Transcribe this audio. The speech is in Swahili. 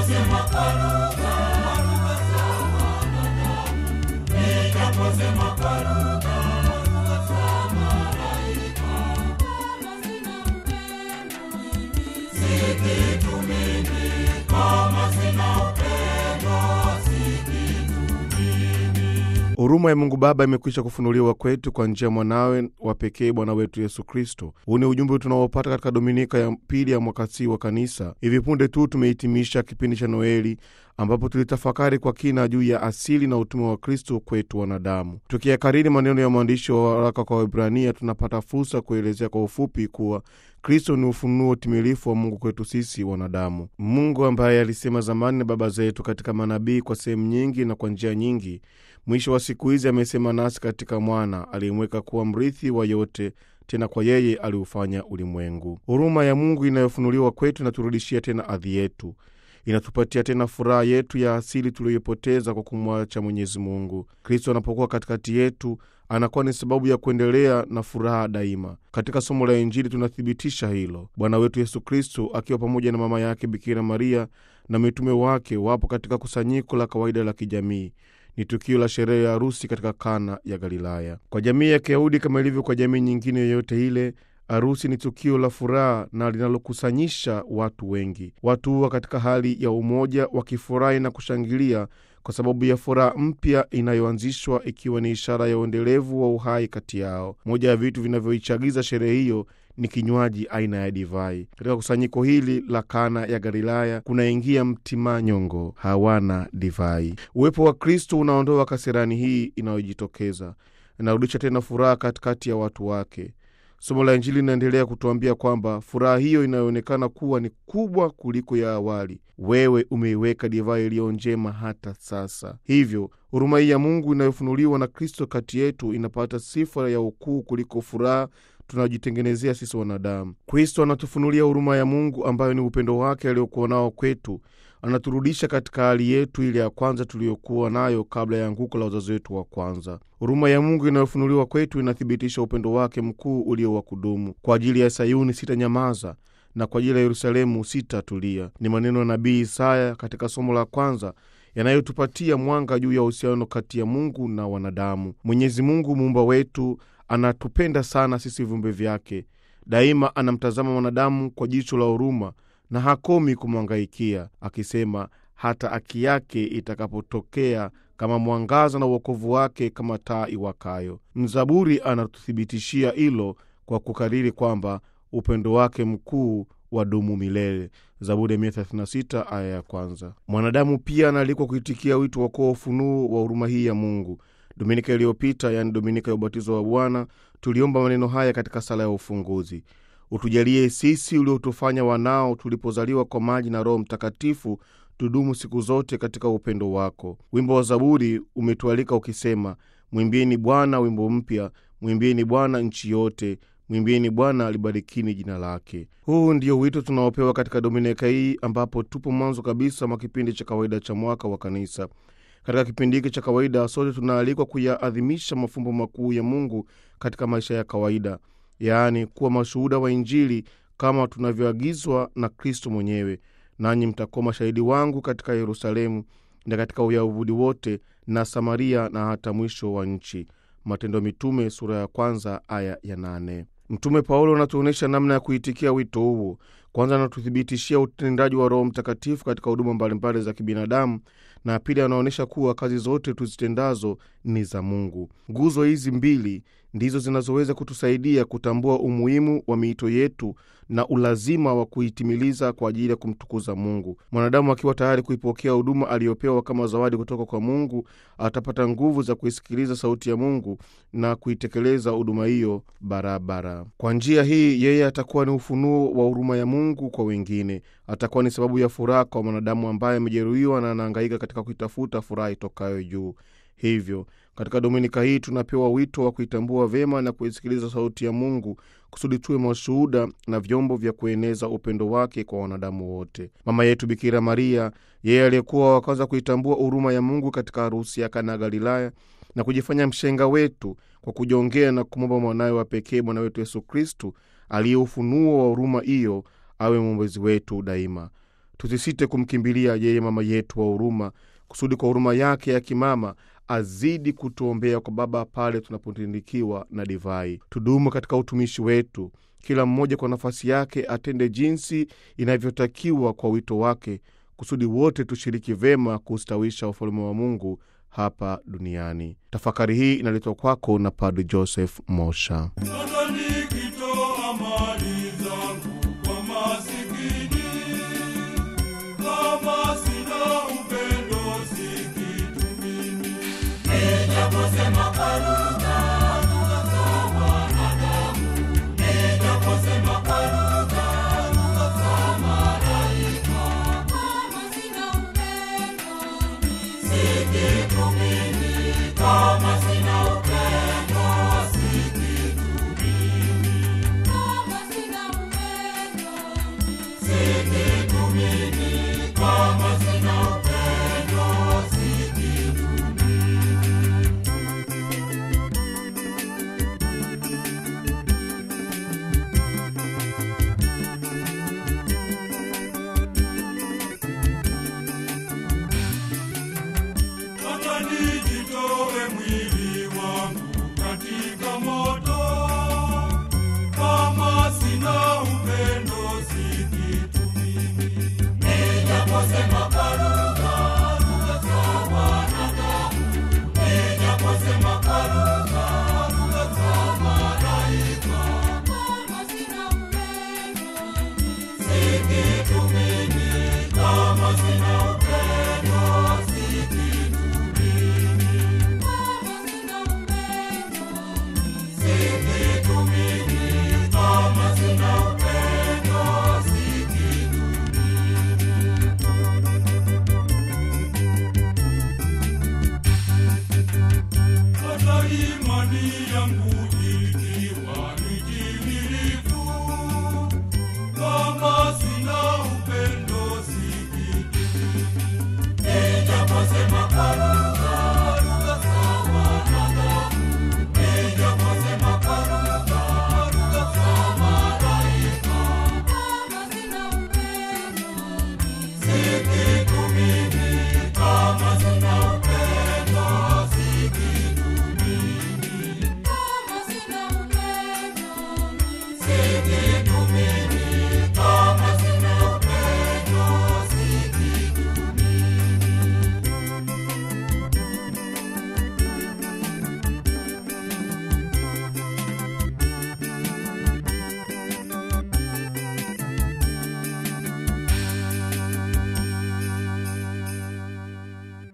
Nijaposema kwa lugha, za wanadamu, nijaposema kwa lugha, za malaika, kama sina upendo, si kitu mimi. Kama sina upendo, si kitu mimi. Huruma ya Mungu Baba imekwisha kufunuliwa kwetu kwa njia ya mwanawe wa pekee Bwana wetu Yesu Kristo. Huu ni ujumbe tunaopata katika dominika ya pili ya mwaka C wa Kanisa. Hivi punde tu tumehitimisha kipindi cha Noeli ambapo tulitafakari kwa kina juu ya asili na utume wa Kristo kwetu wanadamu. Tukiyakariri maneno ya mwandishi wa waraka kwa Waebrania, tunapata fursa kuelezea kwa ufupi kuwa Kristo ni ufunuo timilifu wa Mungu kwetu sisi wanadamu. Mungu ambaye alisema zamani na baba zetu katika manabii kwa sehemu nyingi na kwa njia nyingi, mwisho wa siku hizi amesema nasi katika Mwana aliyemweka kuwa mrithi wa yote tena kwa yeye aliufanya ulimwengu. Huruma ya Mungu inayofunuliwa kwetu inaturudishia tena adhi yetu, inatupatia tena furaha yetu ya asili tuliyoipoteza kwa kumwacha Mwenyezi Mungu. Kristo anapokuwa katikati yetu anakuwa ni sababu ya kuendelea na furaha daima. Katika somo la Injili tunathibitisha hilo. Bwana wetu Yesu Kristo akiwa pamoja na mama yake Bikira Maria na mitume wake wapo katika kusanyiko la kawaida la kijamii ni tukio la sherehe ya harusi katika Kana ya Galilaya. Kwa jamii ya Kiyahudi kama ilivyo kwa jamii nyingine yoyote ile, harusi ni tukio la furaha na linalokusanyisha watu wengi. Watu huwa katika hali ya umoja, wakifurahi na kushangilia kwa sababu ya furaha mpya inayoanzishwa, ikiwa ni ishara ya uendelevu wa uhai kati yao. Moja ya vitu vinavyoichagiza sherehe hiyo ni kinywaji aina ya divai. Katika kusanyiko hili la Kana ya Galilaya kunaingia mtimanyongo, hawana divai. Uwepo wa Kristo unaondoa kasirani hii inayojitokeza, inarudisha tena furaha katikati ya watu wake. Somo la Injili linaendelea kutuambia kwamba furaha hiyo inayoonekana kuwa ni kubwa kuliko ya awali, wewe umeiweka divai iliyo njema hata sasa. Hivyo huruma hii ya Mungu inayofunuliwa na Kristo kati yetu inapata sifa ya ukuu kuliko furaha tunajitengenezea sisi wanadamu. Kristo anatufunulia huruma ya Mungu ambayo ni upendo wake aliokuwa nao kwetu. Anaturudisha katika hali yetu ile ya kwanza tuliyokuwa nayo kabla ya anguko la wazazi wetu wa kwanza. Huruma ya Mungu inayofunuliwa kwetu inathibitisha upendo wake mkuu ulio wa kudumu. Kwa ajili ya Sayuni sitanyamaza, na kwa ajili ya Yerusalemu sitatulia. Ni maneno ya nabii Isaya katika somo la kwanza yanayotupatia mwanga juu ya uhusiano kati ya Mungu na wanadamu. Mwenyezi Mungu muumba wetu anatupenda sana sisi viumbe vyake. Daima anamtazama mwanadamu kwa jicho la huruma na hakomi kumwangaikia, akisema hata haki yake itakapotokea kama mwangaza na uokovu wake kama taa iwakayo. Mzaburi anatuthibitishia hilo kwa kukariri kwamba upendo wake mkuu wadumu milele. Zaburi ya 136 aya ya kwanza. Mwanadamu pia anaalikwa kuitikia wito wa kuwa ufunuo wa huruma hii ya Mungu. Dominika iliyopita, yaani dominika ya ubatizo wa Bwana, tuliomba maneno haya katika sala ya ufunguzi: utujalie sisi uliotufanya wanao tulipozaliwa kwa maji na Roho Mtakatifu, tudumu siku zote katika upendo wako. Wimbo wa Zaburi umetualika ukisema, mwimbieni Bwana wimbo mpya, mwimbieni Bwana nchi yote, mwimbieni Bwana libarikini jina lake. Huu ndio wito tunaopewa katika dominika hii, ambapo tupo mwanzo kabisa mwa kipindi cha kawaida cha mwaka wa Kanisa. Katika kipindi hiki cha kawaida sote tunaalikwa kuyaadhimisha mafumbo makuu ya Mungu katika maisha ya kawaida, yaani kuwa mashuhuda wa Injili kama tunavyoagizwa na Kristo mwenyewe: nanyi mtakuwa mashahidi wangu katika Yerusalemu na katika Uyahudi wote na Samaria na hata mwisho wa nchi. Matendo ya Mitume sura ya kwanza aya ya nane. Mtume Paulo anatuonyesha namna ya kuitikia wito huo. Kwanza anatuthibitishia utendaji wa Roho Mtakatifu katika huduma mbalimbali za kibinadamu, na pili anaonyesha kuwa kazi zote tuzitendazo ni za Mungu. Nguzo hizi mbili ndizo zinazoweza kutusaidia kutambua umuhimu wa miito yetu na ulazima wa kuitimiliza kwa ajili ya kumtukuza Mungu. Mwanadamu akiwa tayari kuipokea huduma aliyopewa kama zawadi kutoka kwa Mungu, atapata nguvu za kuisikiliza sauti ya Mungu na kuitekeleza huduma hiyo barabara. Kwa njia hii, yeye atakuwa ni ufunuo wa huruma ya Mungu kwa wengine. Atakuwa ni sababu ya furaha kwa mwanadamu ambaye amejeruhiwa na anahangaika katika kuitafuta furaha itokayo juu. Hivyo katika dominika hii tunapewa wito wa kuitambua vyema na kuisikiliza sauti ya Mungu kusudi tuwe mashuhuda na vyombo vya kueneza upendo wake kwa wanadamu wote. Mama yetu Bikira Maria, yeye aliyekuwa wa kwanza kuitambua huruma ya Mungu katika harusi ya Kana Galilaya na kujifanya mshenga wetu kwa kujongea na kumwomba mwanawe wa pekee Bwana wetu Yesu Kristu aliye ufunuo wa huruma hiyo awe mwombezi wetu daima. tusisite kumkimbilia yeye mama yetu wa huruma, kusudi kwa huruma yake ya kimama azidi kutuombea kwa Baba pale tunapotindikiwa na divai. Tudumu katika utumishi wetu, kila mmoja kwa nafasi yake atende jinsi inavyotakiwa kwa wito wake, kusudi wote tushiriki vema kustawisha ufalme wa Mungu hapa duniani. Tafakari hii inaletwa kwako na Padri Joseph Mosha. Sasa nikitoa mali zangu kwa masikini, kama sina upendo si kitu mimi. Nijaposema kwa lugha